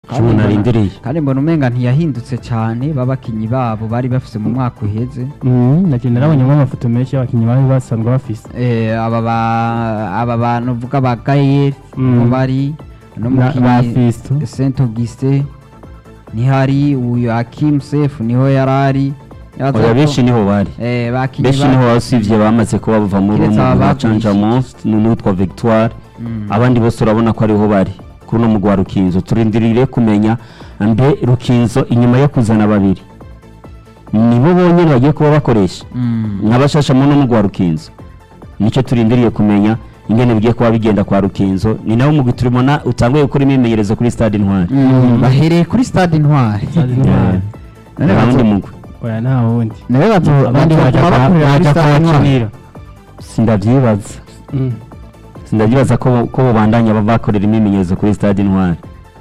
icyo umuntu arindiriye kandi mbona umenga ntiyahindutse cyane babakinyi babo bari bafise mu mwaka uheze nagenda nabonyemo amafoto menshi y'abakinnyi bari basanzwe bafise Eh, aba ba- aba bantu uvuga ba gayeri Mm. niho bari Na- ba n'umukinnyi Fiston. saint augustin ntihari uyu akim sefu niho yari ari Yaza oya ko- benshi niho bari eh, bakinyi benshi ba- niho usibye bamaze kuba bava muri Kiretse uwo mugwi wa ababagurishije. canjamus n'uwitwa victoire Mm. abandi bose urabona ko ariho bari kuri uno mugwi wa rukinzo turindirire kumenya mbe rukinzo inyuma yo kuzana babiri nibo bonyine bagiye kuba bakoresha Mm. nk'abashasha mu n'umugwi wa rukinzo nicyo turindiriye kumenya ingene bigiye kuba bigenda kwa rukinzo ni nawo mugwi turibona utanguye gukora imyimenyerezo kuri stade intwari Mm, bahereye kuri stade intwari Stade Intwari. None nta bazo- wundi mugwi oya nta wundi nawe bazo abandi bazo- bajya bakorera kuri bajya stade intwari kuhakinira sindavyibaza Mm. sindavyibaza ko ko bobandanya bakorera imyimenyerezo kuri stade intwari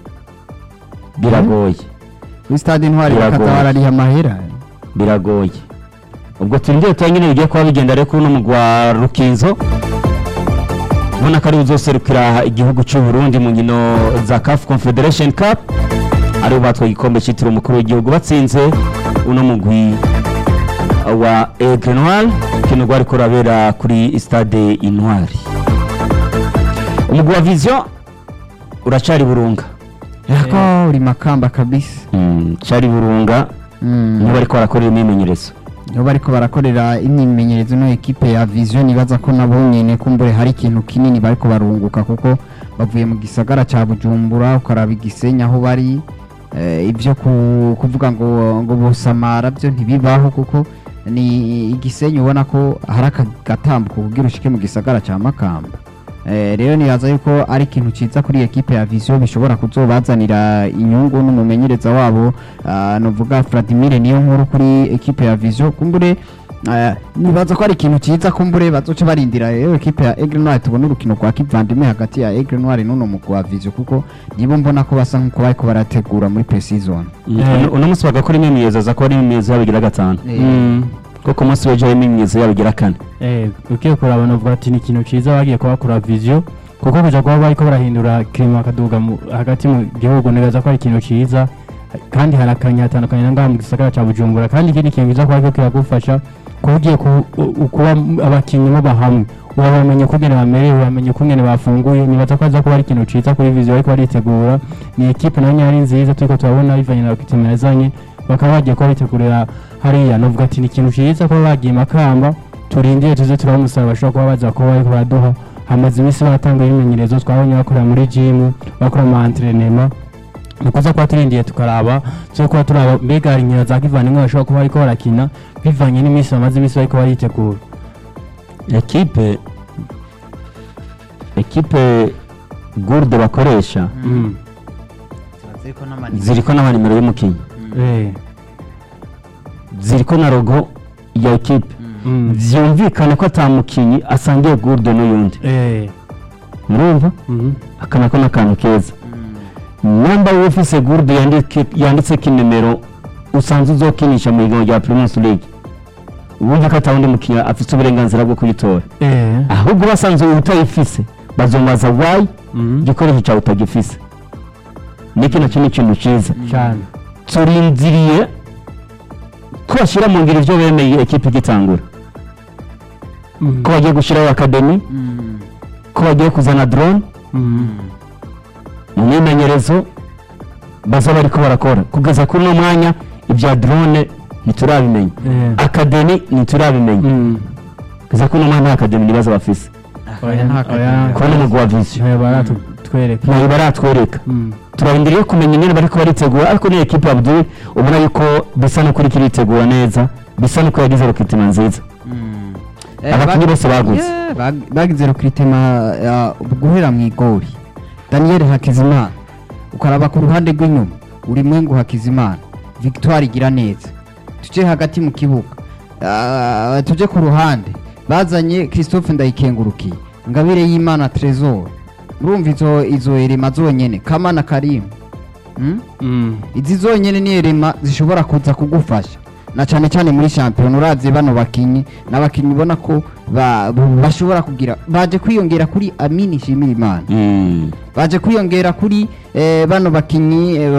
biragoye kuri stade intwari Biragoye. bakaza barariha amahera biragoye ubwo turindire tuba nyine bigiye kuba bigenda rero kuri uno mugwi wa rukinzo ubona ko ari uzoserukira igihugu cy'u Burundi mu nkino za CAF Confederation Cup aribo batwaye igikombe cyitiriwe umukuru w'igihugu batsinze uno mugwi wa Aigle Noir kino rwari kurabera kuri stade Intwari umugwi wa Vision uracari burunga yako uri makamba kabisa mm, cari burunga Mm. nibo bariko barakorera imyimenyerezo niho bariko barakorera imyimenyerezo no ekipe ya vision ibaza ko nabo nyene kumbure hari ikintu kinini bariko barunguka kuko bavuye mu gisagara ca bujumbura ukaraba igisenya aho bari eh, ibyo ku- kuvuga ngo ngo bosamara byo ntibibaho kuko ni igisenyi ubona ko hari akagatambuko kugira ushike mu gisagara ca makamba Eh, rero nibaza yuko ari ikintu ciza kuri ekipe ya vision bishobora kuzobazanira inyungu n'umumenyereza wabo ah, novuga Vladimir niyo nkuru kuri ekipe ya vision kumbure eh, nibaza ko ari ikintu ciza kumbure bazoca barindira rero ekipe ya Aigle Noir tubona urukino rwa kivandimwe hagati ya Aigle Noir n'uno mugwi wa vision kuko nibo mbona ko basa nkuko bariko barategura muri pre-season Uno- uno munsi bagakora imyimenyerezo aza kuba ari imyimenyerezo yabo igira gatanu Mm. kuko ku munsi w'ejo hari imyimenyerezo yabo igira kane Eh, ugiye kuraba navuga ati ni ikintu cyiza bagiye kuhakora vision kuko kuja kuba bariko barahindura kirima bakaduga mu- hagati mu gihugu nibaza ko ari ikintu cyiza kandi hari akanya hatandukanye na ngaha mu gisagara ca bujumbura kandi ikindi kintu kiza kuba kiriko kiragufasha kuba ugiye ku- u- u- kuba abakinnyi muba hamwe urabamenye ukungene bamerewe uramenye ukungene bafunguye nibaza ko aza kuba ari ikintu ciza kuri vision bariko baritegura ni ekipe nayo nyari nziza turiko turabona bivanye na bakitima yazanye bakaba bagiye kuba bitegurira hariya novuga ati ni ikintu ciza kuba bagiye makamba turindire tuze turaba umusaruro bashobora kuba baza kuba bariko baraduha hamaze iminsi batanga ibimenyerezo twabonye bakorera muri jimu bakora ama entrenema ni kuza kuba turindiye tukaraba tuze kuba turaba mbega hari inkino za kivandimwe bashobora kuba bariko barakina bivanye n'iminsi bamaze iminsi bariko baritegura ekipe ekipe gurde bakoresha Mm. ziriko n'amanimero y'umukinnyi Eh. ziriko na logo ya ekipe Mm. vyumvikana ko ata mukinyi asangiye gurde n'uyundi Eh. murumva Mhm. aka nako n'akantu keza namba wowe ufise gurde yandike- yanditseko inimero usanzwe uzokinisha mu higanwa rya primus league ubundi ko ata wundi mukinnyi afise uburenganzira bwo kuyitora Eh. ahubwo basanzwe utayifise bazomaza wayi Mhm. igikoresho cyawe utagifise niki nacyo ni ikintu cyiza cyane turindiriye ko bashyira mu ngiro ibyo bemeye ekipe igitangura Mhm. ko bagiye gushyiraho akademi ko bagiye kuzana drone Mhm. mu myimenyerezo baza bariko barakora kugeza kuri uno mwanya ibya drone ntiturabimenya Eh. akademi ntiturabimenya Mhm. kugeza kuri uno mwanya nta akademi nibazo bafise Oya, nta oya. kademi. kubona umugwi wa vision ntayo baratwereka ntayo baratwereka Mhm. turarindiriye kumenya ingene bariko baritegura ariko ni ekipe abdul ubona yuko bisa no kuri kiritegura neza bisa nuko yagize rukitima nziza abakinnyi bose baguze Yeah, bag- bagize rukritema guhera mu igori daniel hakizimana ukaraba ku ruhande rw'inyuma uri mwengu hakizimana victoire igira neza tuje hagati mu kibuga Ah, tuje ku ruhande bazanye christophe ndayikengurukiye ngabire y'imana tresor urumva izo izo erema zonyene kamana karimu hmm? Mhm. izi zonyene ni erema zishobora kuza kugufasha na cyane cyane muri shampiyona uravye bano bakinyi n'abakinyi ubona ko ba- bashobora kugira baje kwiyongera kuri amini shimira imana Mm. baje kwiyongera kuri eh, bano bakinyi eh,